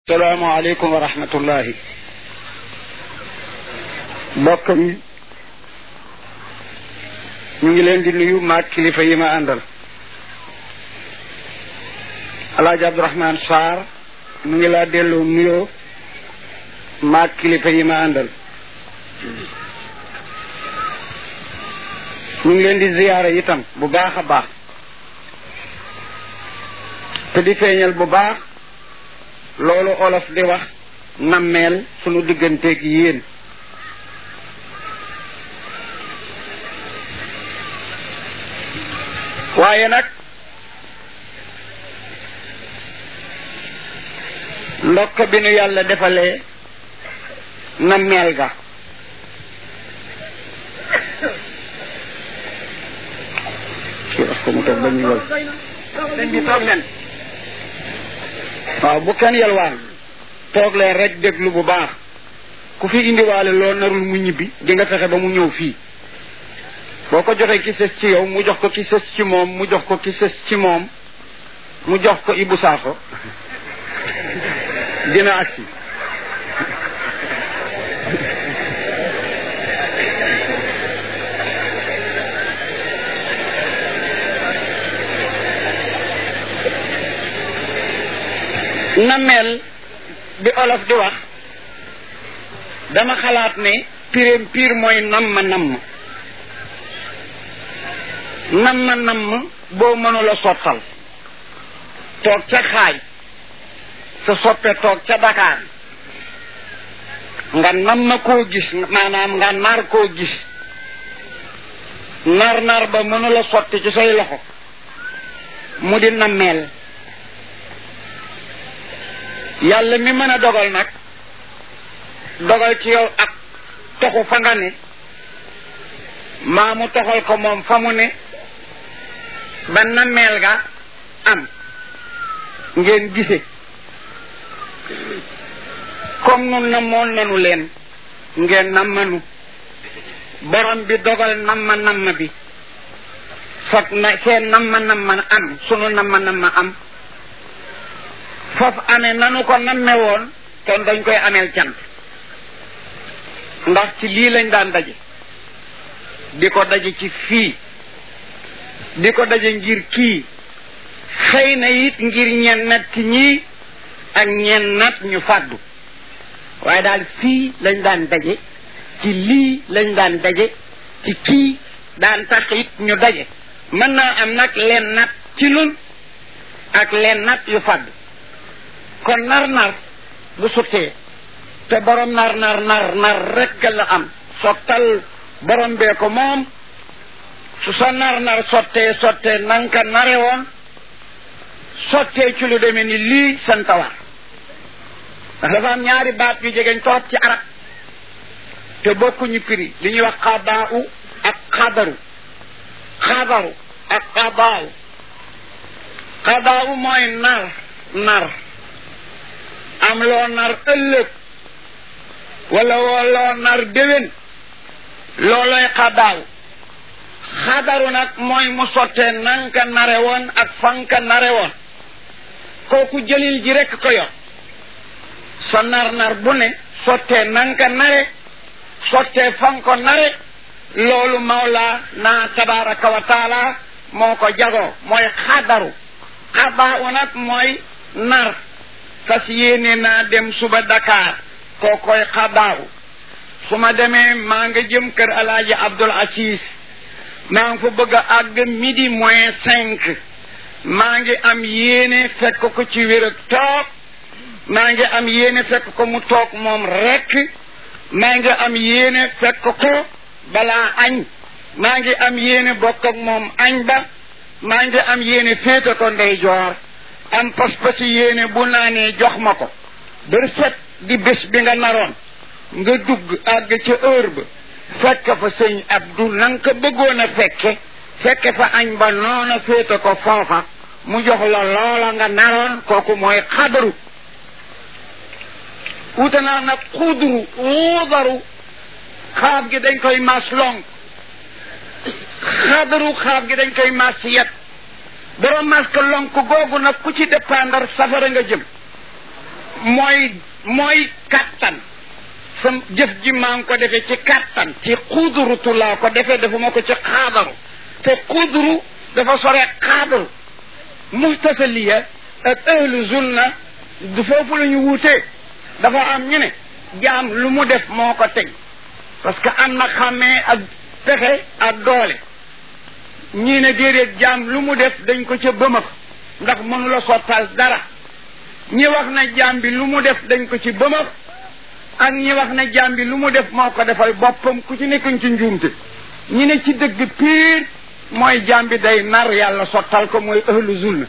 salaamaaleykum wa rahmatullahi mbokk mi ñu ngi leen di nuyu maag kilifa yi ma àndal alaaji abdourahman sarr mu ngi laa delloo nuyoo maag kilifa yi ma àndal ñu ngi leen di ziyaare itam bu baax a baax te di feeñal bu baax loolu olof di wax nammeel sunu digganteeg yéen waaye nag ndokk bi nu yàlla defalee nammeel ga kii wax ko mu toog ba ñu wal sëñ bi toog leen waaw bu kenn yalwaan toog leen rek déglu bu baax ku fi indiwaale loo narul mu ñibbi di nga fexe ba mu ñëw fii boo ko joxee ki sës ci yow mu jox ko ki sës ci moom mu jox ko ki sës ci moom mu jox ko Ibou Sakho dina agsi nameel bi olof di wax dama xalaat ne pireem piir mooy namm namm namm namm boo mënula sottal toog ca xaaj sa soppe toog ca Dakar nga namm koo gis maanaam nga nar koo gis nar nar ba mënula sotti ci say loxo mu di nammeel yàlla mi mën a dogal nag dogal ci yow ak toxu fa nga ne maa mu toxal ko moom fa mu ne ba nammeel ga am ngeen gise comme nun namoon nanu leen ngeen nammanu borom bi dogal namma namma bi fag na seen namma namma am sunu namma namma am foofu amee nanu ko namme woon kon dañ koy ameel cant ndax ci lii lañ daan daje di ko daje ci fii di ko daje ngir kii xëy na it ngir ñen nat ci ñii ak ñen nat ñu fàddu waaye daal fii lañ daan daje ci lii lañ daan daje ci kii daan tax it ñu daje mën naa am nag leen nat ci nun ak leen nat yu fàddu kon nar nar bu suttee te borom nar nar nar nar rekk la am sottal borom bee ko moom su sa nar nar sottee sottee nanka nare woon sottee ci lu demee ni lii santawar ndax dafa am ñaari baat yu jegeñ torop ci arab te bokkuñu prix li ñuy wax xadaa u ak xadaru xadaru ak xadaa u xadaa u mooy nar nar am loo nar ëllëg wala woo loo nar déwén looloy xadaaw xadaru nag mooy mu sottee nanka nare woon ak fanka nare woon kooku jëlil ji rekk ko yor sa nar nar bu ne sottee nanka nare sottee fanko nare loolu mawla naa tabaraka wa taala moo ko jagoo mooy xadaru xadaaw nag mooy nar fas yéene naa dem suba Dakar koo koy xadaaw su ma demee maa nga jëm kër alaaji Abdul Aziz maa ngi fa bëgg a àgg midi moins cinq maa ngi am yéene fekk ko ci wér ak toog maa ngi am yéene fekk ko mu toog moom rekk maa ngi am yéene fekk ko balaa añ maa ngi am yéene bokk ak moom añ ba maa ngi am yéene féete ko ndeyjoor am pas-pasi yéene bu naanee jox ma ko bër set di bés bi nga naroon nga dugg àgg ca heure ba fekk fa sëñ Abdu na nga ko bëggoon a fekke fekke fa añ ba noona féete ko foofa mu jox la loola nga naroon kooku mooy xadaru wuute naa nag xudru xuudaru xaab gi dañ koy mas long xadaru xaab gi dañ koy mas yet borom masque lonk googu nag ku ci dépendre safara nga jëm mooy mooy kattan sa jëf ji maa ngi ko defee ci kattan ci xudrutu laa ko defee defuma ko ci xaadaru te xudru dafa sore xaadaru muhtasaliya ak ahlu zulna du foofu la ñu wuutee dafa am ñu ne jaam lu mu def moo ko teg parce que am na xàmmee ak pexe ak doole ñii ne déedéet jaam lu mu def dañ ko ca bëmëx ndax mënula sottal dara ñi wax na jaam bi lu mu def dañ ko ci bëmëx ak ñi wax na jaam bi lu mu def moo ko defal boppam ku ci nekkuñ ci njuumte ñi ne ci dëgg piir mooy jaam bi day nar yàlla sottal ko mooy ahlu zulna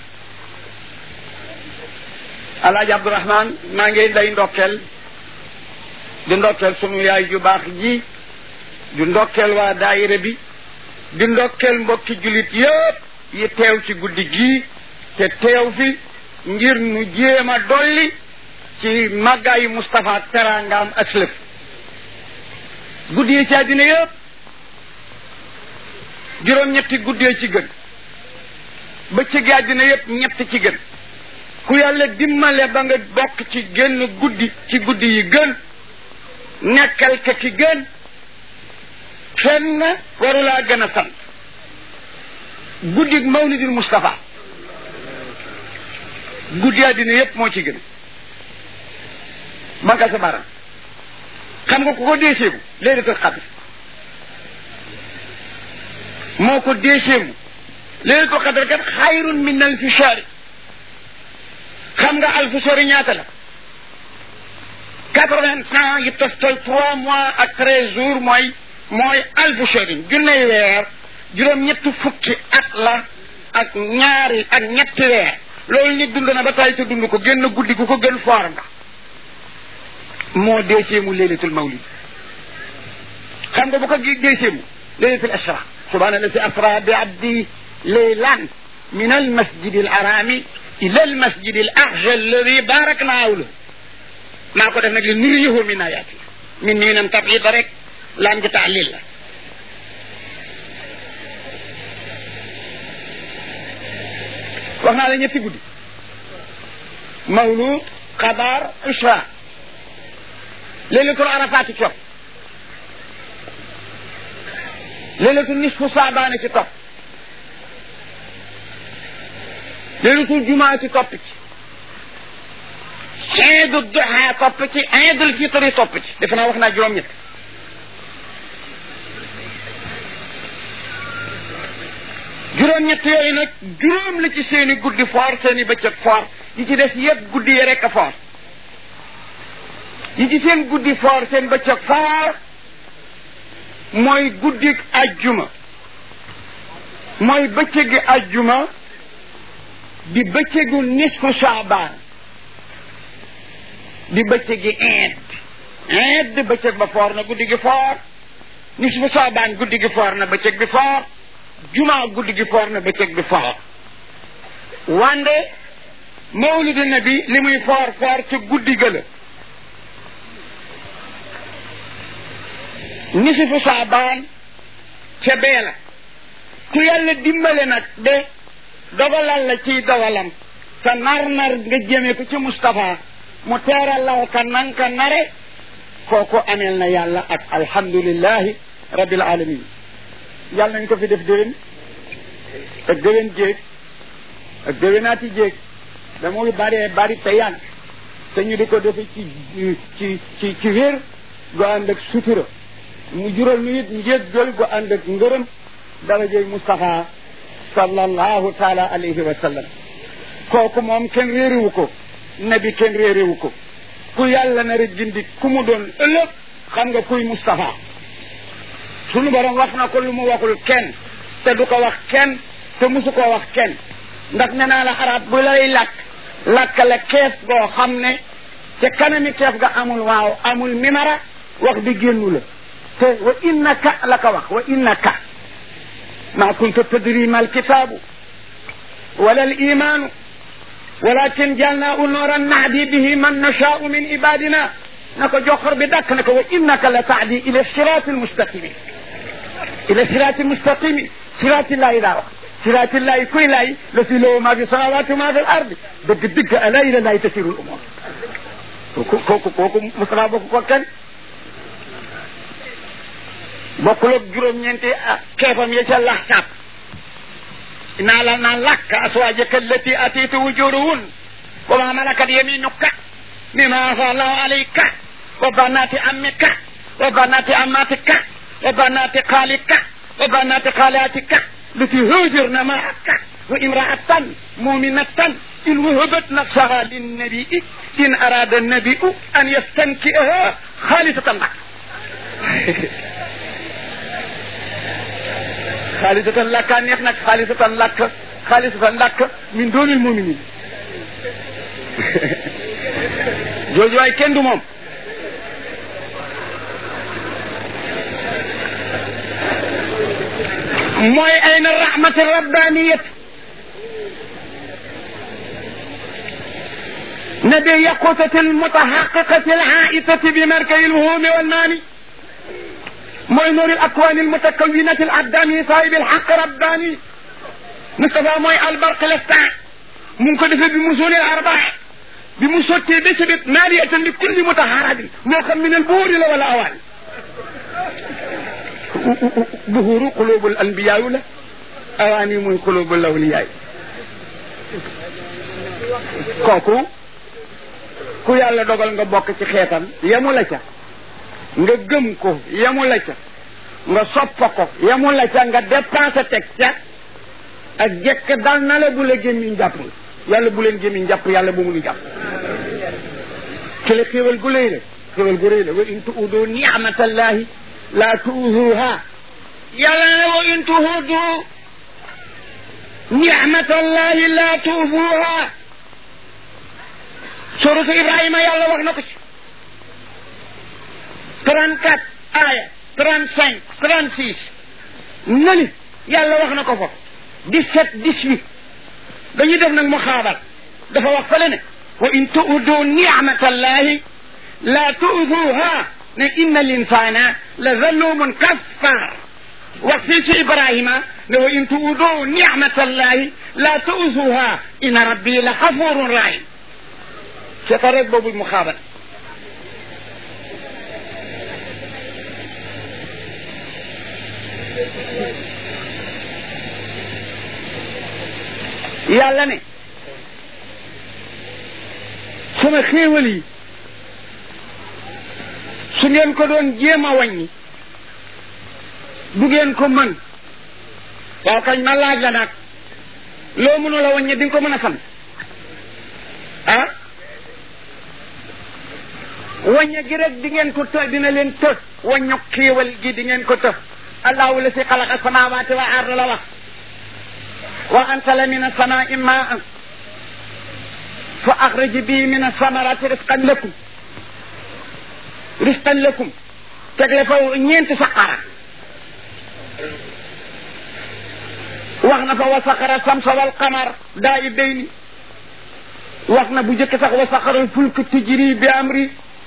alaaji abdourahman maa ngi day ndokkeel di ndokkeel sunu yaay ju baax ji di ndokkeel waa daayira bi di ndokkeel mbokki jullit yëpp yi teew ci guddi gii te teew fi ngir nu jéem a dolli ci màggaayu Moustapha teraangaam ak lëf guddi yi ci àddina yëpp juróom-ñetti guddee ci gën bëccëgi àddina yëpp ñett ci gën ku yàlla dimmale ba nga bokk ci génn guddi ci guddi yi gën nekkal ka ci gën kenn warulaa gën a sant guddi mawlidil Moustapha guddi àddina yépp moo ci gën banka sa baram xam nga ku ko déeseemu laylatul xadr moo ko déeseemu laylatul xadr kat xayrun min alfi shahri xam nga alfu shahri ñaata la quatre-vingts ans yi toftal trois mois ak treize jours mooy mooy alfu shahrin junney weer juróom ñetti fukki at la ak ñaari ak ñetti weer loolu nit dund na ba tay te dund ko génn guddi gu ko gën foor nga moo deeseemu laylatul mawlid xam nga bu ko deeseemu laylatul asra subhana allati asra bi abdi laylan min al masjid al harami ila al masjid al aqsa alladi barakna hawlahu maa ko def nag li nuriyahu min ayati min nii nan tabida rek laan gi taalil la wax naa la ñetti guddi mawlud xabaar isra leylatul arafaati topp leylatul nisfu saabaane ci topp leylatul jumaati topp ci iidu duha topp ci iidul fitri topp ci defe naa wax naa juróom-ñett juróom-ñett yooyu nag juróom la ci seeni guddi foor seeni bëccëg foor yi ci des yëpp guddi yi rek a foor yi ci seen guddi foor seen bëccëg foor mooy guddi ajjuma mooy bëccëgi ajjuma di bëccëgu nisfu saabaan di bëccëgi iid iid bëccëg ba foor na guddi gi foor nisfu saabaan guddi gi foor na bëccëg bi foor juma guddi gi foor na bëccëg bi foor wande mawlidu nabi li muy foor foor ca guddi ga la nisifu saabaan ca bee la ku yàlla dimbale nag de dogalal la ciy dogalam sa nar-nar nga jëme ko ci Moustapha mu teeral law ka nan ka nare kooku ameel na yàlla ak alhamdulillahi rabbil alamin yàlla nañ ko fi def déwén ak déwén jéeg ak déwénaati jéeg da muy bëree bëri te yàgg te ñu di ko defe ci ci ci ci wér gu ànd ak sutura mu jural nu it njéggal gu ànd ak ngërëm darajey Moustapha sallallahu taala alayhi wa sallam kooku moom kenn réeriwu ko nabi kenn réeriwu ko ku yàlla na rek gindi ku mu doon ëllëg xam nga kuy Moustapha sunu borom wax na ko lu mu waxul kenn te du ko wax kenn te musu koo wax kenn ndax nee naa la arab bu lay lakk lakk la keef goo xam ne ca kanami keef ga amul waaw amul mimara wax bi génnu la te wa innaka la ko wax wa innaka ma kunta tadri ma alkitabu wala alimanu walakin jalnaahu nuuran nahdi bihi man nashaau min ibadina na ko joxor bi dakk na ko wa innaka la tahdi ila sirati almustaqimi ila sirati almustaqimi sirati llahi daa wax sirati llahi kuy lay la si lahu ma fi samawati ma fi l ardi dëgg dëgg ala ila llahi tasiru l umur kooku kooku kooku Moustapha bokk ko kenn bokkul ak juróom-ñeenti keefam ya ca laxsaab naa la naan lakk aswaajaka allati atiita wujuruhun wa ma malakat yaminuka mima afa allahu alayka wa banati ammika wa banati ammatika wa banati xaalika wa banati xaalatika lati haajarna maaka wa imraatan muminatan in wahabat nafsaha linnabii in arada nabiu an yastankiha xaalisatan lak xaalisatan lakka neex nag xaalisatan lakk xaalisatan lakk min doonil muminin jooju waay kenn du moom mooy ayna rahmati rabbaniyat نبي يقوتة المتحققة العائتة بمركز الوهوم والماني موي نور الأكوان المتكونة العدامي صاحب الحق رباني مصطفى موي البرق لفتاع ممكن في بمسول الأرباح بمسوتي بسبت مالية لكل متحارب موخم من البور والأوان ظهور قلوب الأنبياء له أواني من قلوب الأولياء كوكو ku yàlla dogal nga bokk ci xeetam yemu la ca nga gëm ko yemu la ca nga soppa ko yemu la ca nga dépensé teg ca ak jekk dal na la bu la gémmiñ jàppul yàlla bu leen gémmiñ jàpp yàlla bu mu nu jàpp ci la xéwal gu lay la xéwal gu rëy la wa in tuudu ni'matallahi la tuuduha yàlla ne wa in tuudu ni'matallahi la tuuduha suratu ibrahima yàlla wax na ko ci trente quatre aya trente cinq trente six nani yàlla wax na ko fa dix sept dix huit dañuy def nag mu xaabal dafa wax fale ne wa in tuudu nicmatallahi la tuuduha ne inna al insana la zalumun kaffar wax fii ci ibrahima ne wa in tuudu nicmatallahi la tuuduha inna rabbi la xafurun rahim seeta rek boobu mu xaabat yàlla ne sama xéewal yi su ngeen ko doon jéem a wàññi du ngeen ko mën waaw kañ ma laaj la nag loo mënula wàññi di nga ko mën a sant ah wañña gi rek di ngeen ko të dina leen të waññu xiiwal gi di ngeen ko të allahu la si xalaqa samawati wa arda la wax wa ansala min assamai maan fa axraj bi min asamarati risqan lakum risqan lakum tegle fa ñeenti saqara wax na fa wa saqara samsa wal qamar daa i bayni wax na bu jëkk sax wa saqara fulk tijri bi amri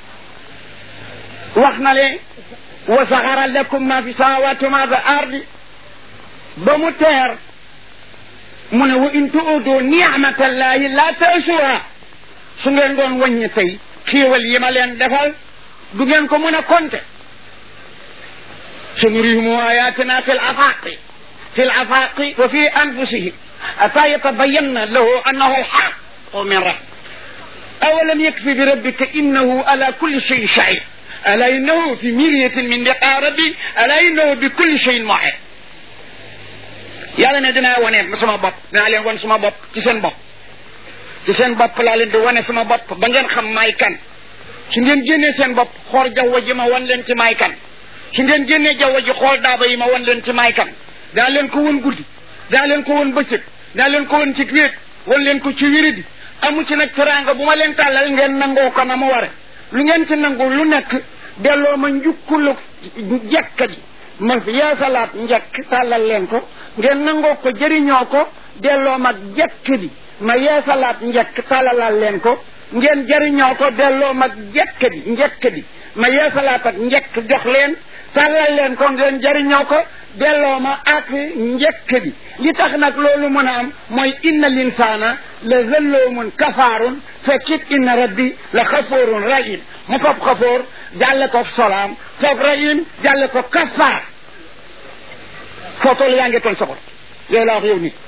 wax na le wa saxara lakum ma fi samawati ma fi ardi ba mu teer mu ne wa in tuudu ni'matallahi la tasuha su ngeen doon wàññi tey xiiwal yi ma leen defal du ngeen ko mën a compter sanurihim ayatina fi lafaqi fi lafaqi wa fi anfusihim ata yatabayanna lahu annahu alxaqu min rabbi awalam yakfi bi rabbika innahu ala kulli shayin shahid ala innahu fi miryatin min liqaa rabbi ala innahu bi kulli shayin muhit yàlla ne dinaa wane sama bopp dinaa leen wan sama bopp ci seen bopp ci seen bopp laa leen di wane sama bopp ba ngeen xam maay kan su ngeen génnee seen bopp xool jaww ji ma wan leen ci maay kan su ngeen génnee jaww ji xool daaba yi ma wan leen ci maay kan daa leen ko wan guddi daa leen ko wan bëccëg daa leen ko wan ci wéet wan leen ko ci wéridi amu ci nag teraanga bu ma leen tàllal ngeen nangoo ko na mu ware lu ngeen ci nangu lu nekk delloo ma njukkulu jekka ji ma yeesalaat njekk tàllal leen ko ngeen nangoo ko jëriñoo ko delloo mag jekk bi ma yeesalaat njekk tàllalal leen ko ngeen jëriñoo ko delloo mag jekk bi njekk bi ma yeesalaat ak njekk jox leen tàllal leen ko ngeen jëriñoo ko delloo ma ak njëkk bi li tax nag loolu mën a am mooy inna linsaana la zalloomun kafaarun fekkit inna rabbi la xafoorun rahim mu fab xafoor jàlle ko solaam fab rahim jàlle ko kafaar foo toll yaa ngi tooñ soxor yooyu laa wax yow nit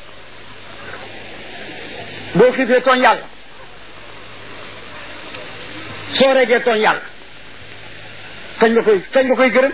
boo xiifee tooñ yàlla soo regee tooñ yàlla kañ nga koy kañ nga koy gërëm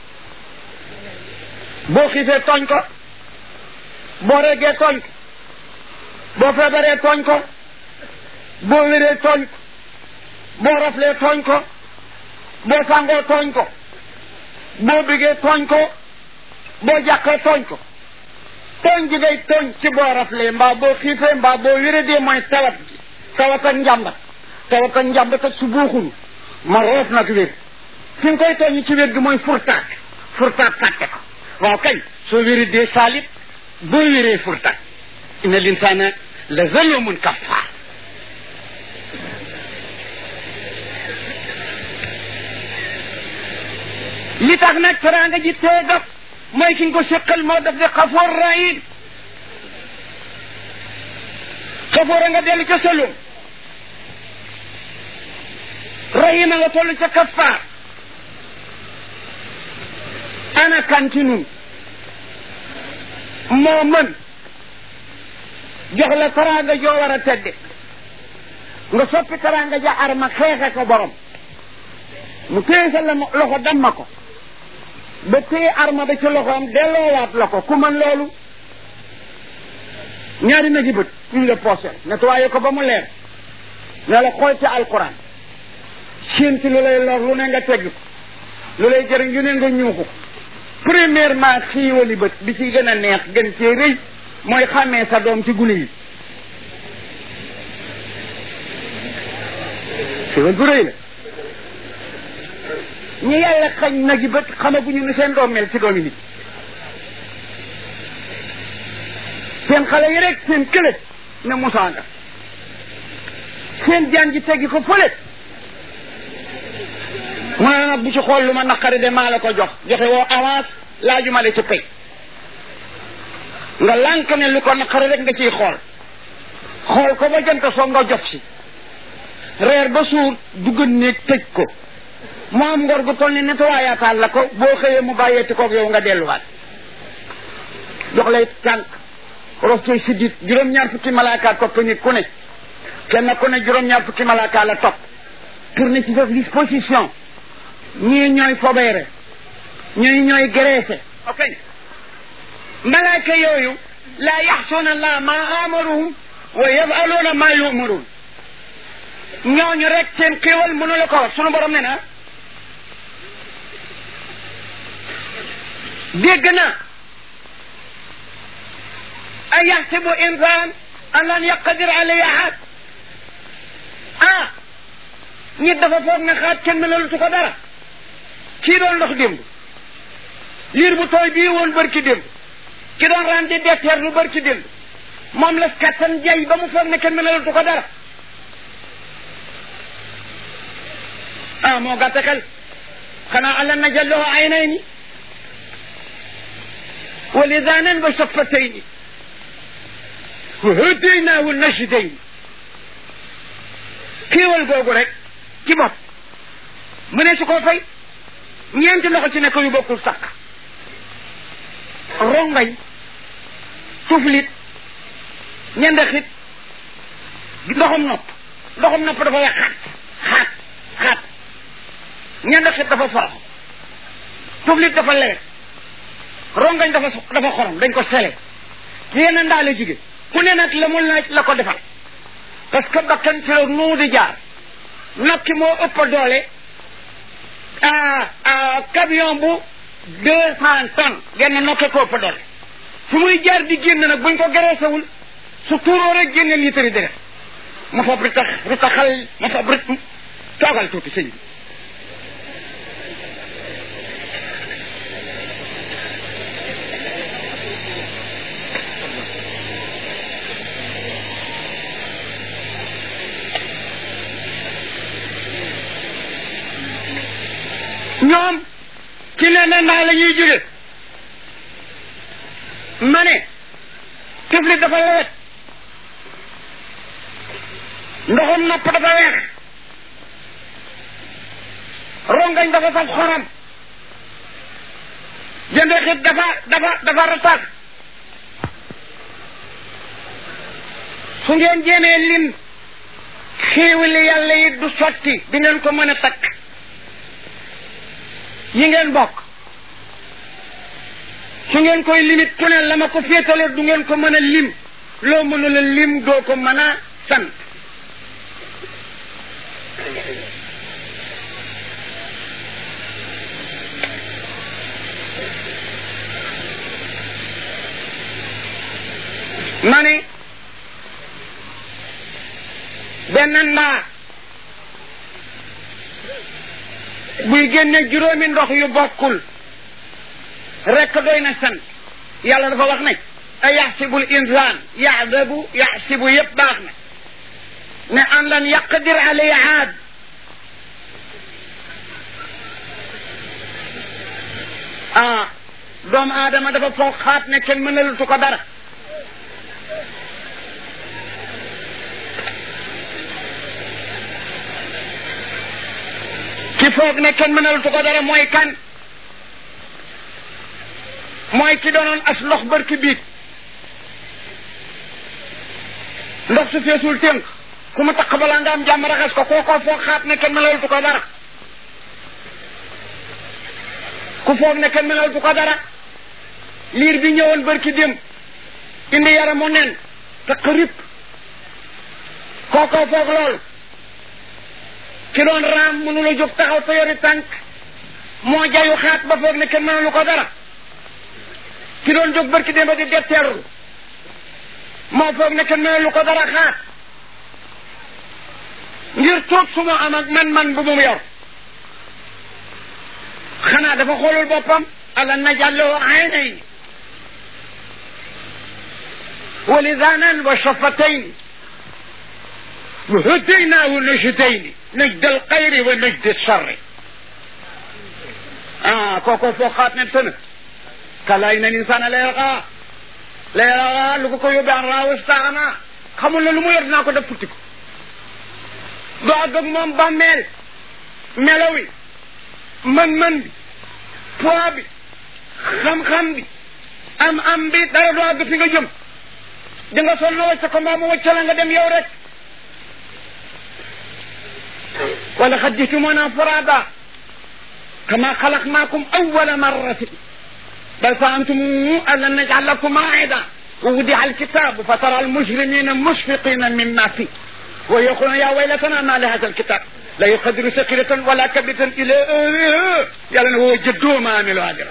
boo xiifee tooñ ko boo regee tooñ ko boo feebaree tooñ ko boo wéree tooñ ko boo raflee tooñ ko boo sàngoo tooñ ko boo bëggee tooñ ko boo jàqee tooñ ko tooñ ji ngay tooñ ci boo raflee mbaa boo xiifee mbaa boo wéradee mooy tawat ji tawat ak njàmbat tawat ak njàmbat ak su buuxul ma roof nag wér fi nga koy tooñ ci wér gi mooy furtaat furtaat fàtte ko waaw kañ soo wéradee saalit boo wéree furtaat inna linsaana la zalumun kaffaar li tax nag teraanga ji teegaf mooy ki nga ko séqal moo def de xafoor rahim xafoor a nga dellu ca salum rahim a nga toll ca kaffaar ana kanti nun moo mën jox la teraanga joo war a tedde nga soppi teraanga ja arma xeexe ko borom mu téye sa la loxo damma ko ba téye arma ba ci loxoom delloowaat la ko ku mën loolu ñaari na ji bët ñu la poosel nettoyé ko ba mu leer ne la xool ci alquran séenti lu lay lor lu ne nga tegg ko lu lay jëriñ yu ne nga ñuuxu premièrement xiiwali bët bi ci gën a neex gën cee rëy mooy xàmmee sa doom ci gune yi xiiwal bu rëy la ñi yàlla xañ nag yi bët xamaguñu ni seen doom mel ci doomi nit seen xale yi rek seen kële ne musaanga seen jaan ji teggi ko fële mu ne nag bu ci xool lu ma naqari de maa la ko jox joxe woo avance laajuma la ci pay nga lànk ne lu ko naqari rek nga ciy xool xool ko ba jant soo nga jox si reer ba suur dugg néeg tëj ko mu am ngor gu toll ni nettoyaatal la ko boo xëyee mu bàyyeeti koog yow nga delluwaat jox lay tànk rof cay siddit juróom-ñaar fukki malaaka topp nit ku ne kenn ku ne juróom-ñaar fukki malaaka la topp tourné ci sa disposition ñii ñooy fobeere ñii ñooy graissé ok malaaka yooyu laa yaxsuuna allah ma amaruhum wa yafaluuna ma yumaruun ñooñu rek seen xéewal mënu la ko wax sunu borom ne na dégg na a yaxsibu insaan an lan yaqdir alayhi ahad ah nit dafa foog ne xaat kenn melalutu ko dara kii doon ndox démb liir bu tooy bii woon bërki démb ki doon ran di detteer lu bërki démb moom la kattan jay ba mu foog ne kenn melalutu ko dara ah moo gàtt xel xanaa alam najal lahu aynayni wa lisaanan wa shaffatayni wa hadaynaahu najdayni kéewal googu rek ci bopp mu ne su ko fay ñeenti loxo ci nekk yu bokkul sàkk rongañ tuflit ñendaxit ndoxum nopp ndoxum nopp dafa wax xaat xaat xaat ñendaxit dafa forox tuflit dafa leer rongañ dafa dafa xorom dañ ko sele yéen a ndaa la jóge ku ne nag la mu laaj la ko defal parce que bakkan ci la nuu di jaar nokki moo ëpp doole camion bu deux cent tonnes genn nokke ko ëpp doole fu muy jaar di génn nag buñ ko gereesewul su tuuroo rek génne litre deret ma fab ritax ritaxal ma fab rit toogal tuuti sëñ bi ñoom ci ne na ndaa la ñuy jóge ma ne tiflit dafa lewet ndoxum nopp dafa weex rongañ dafa saf xorom jënde xit dafa dafa dafa ratax su ngeen jéemee lim xéewali yàlla yi du sotti di ngeen ko mën a takk yi ngeen bokk su ngeen koy limit ku ne la ma ko féetale du ngeen ko mën a lim loo mënula lim doo ko mën a sant ma ne benn ndaa buy génne juróomi ndox yu bokkul rekk doy na sant yàlla dafa wax ne a yaxsibul insaan yaxdabu yaxsibu yëpp baax na ne an lan yaqdir alay aad ah doomu aadama dafa foog xaat ne kenn mënalutu ko dara ki foog ne kenn mënalutu ko dara mooy kan mooy ki doonoon as ndox barki biig ndox su feesul tënk ku mu taq balaa nga am jàmm raxas ko kookoo foog xaat ne kenn mënalutu ko dara ku foog ne kenn mënalutu ko dara liir bi ñëwoon barki dem indi yaramu nen taq rip kookoo foog loolu ki doon raam mënu la jóg taxaw te yori tànk moo jayu xaat ba foog ne kenn mënalu ko dara ki doon jóg barki démb di detteerlu moo foog ne kenn mënalu ko dara xaat ngir toog su ma am ak man-man bu mu yor xanaa dafa xoolul boppam ala najallahu aynayn wa lisaanan wa shafatayn wa hadaynaahu najdayni najd alxayri wa najd alcharri ah kooko foog xaat ne tëna kala inna l'insana la yarqa la yarqa lu ko ko yóbbee an raaw istaana xamul ne lu mu yor dinaa ko def futti ko doo àgg ak moom bàmmeel melaw yi mën-mën bi poids bi xam-xam bi am-am bi dara doo àgg fi nga jëm di nga sol na wacca ko mbaa mu wacca la nga dem yow rek wala xad jitumuna furada kama xalaqnaakum awwala marratin بل فأنتم ألن نجعل لكم موعدا ووضع الكتاب فترى المجرمين مشفقين مما فيه ويقولون يا ويلتنا ما لهذا الكتاب لا يقدر سكرة ولا كبدة إلى أهله يلا هو جدو ما عملوا هذا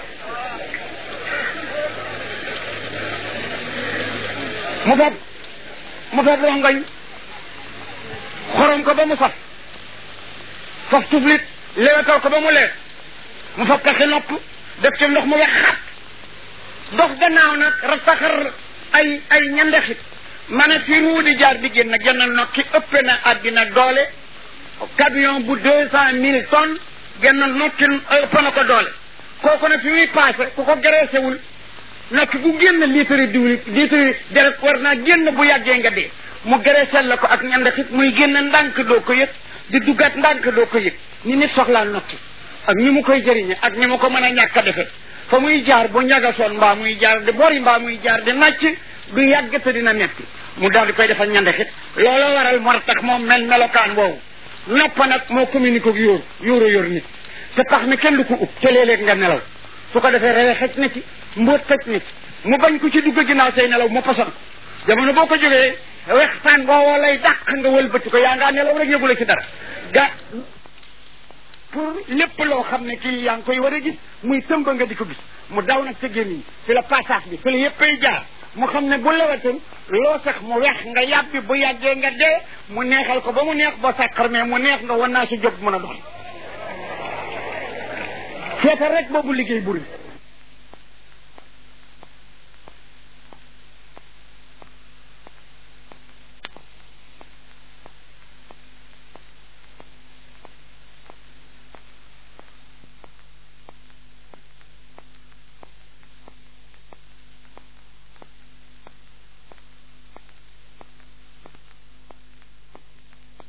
مفاد مفاد رونغاي xorom ko ba mu saf faf tublit lewetal ko ba mu leer mu fab kaxi nopp def ci ndox mu wex xat dox gannaaw nag rasaxar ay ay ñandexit ma ne fi ruu di jaar di génn genn nokki ëppe na àddina doole camion bu deux cent mille tonnes genn nokki ëpp na ko doole kooku nag fi muy passé ku ko gereesewul nokki bu génn litre diwli litre deret war naa génn bu yàggee nga dee mu gereesel la ko ak ñandexit muy génn ndànk doo ko yëg di duggaat ndànk doo ko yëg ni nit soxlaa nokki ak ni mu koy jëriñe ak ni mu ko mën a ñàkk a defe fa muy jaar bu ñagasoon mbaa muy jaar di bori mbaa muy jaar di nàcc du yàgg te dina metti mu daal di koy defal ñandexit looloo waral moo tax moom mel melokaan woowu nopp nag moo communique ak yóor yóoro yor nit te tax mi kenn du ko ub te léeg-léeg nga nelaw su ko defee rewe xëj na ci mbóot xëj na ci mu bañ ko ci dugg ginnaaw say nelaw mu poson jamono boo ko jógee wextaan boowoo lay dàq nga wëlbati ko yaa ngaa nelaw rek yëgula ci dara ga pour lépp loo xam ne kii yaa ngi koy war a gis muy tëmba nga di ko gis mu daw nag ca gémmiñ fi la passage bi fi la yëppay jaar mu xam ne bu lewatul loo sax mu wex nga yàbbi bu yàggee nga dee mu neexal ko ba mu neex ba sàqar mais mu neex nga wan naa si jóg mën a dox feetal rek boobu liggéey buri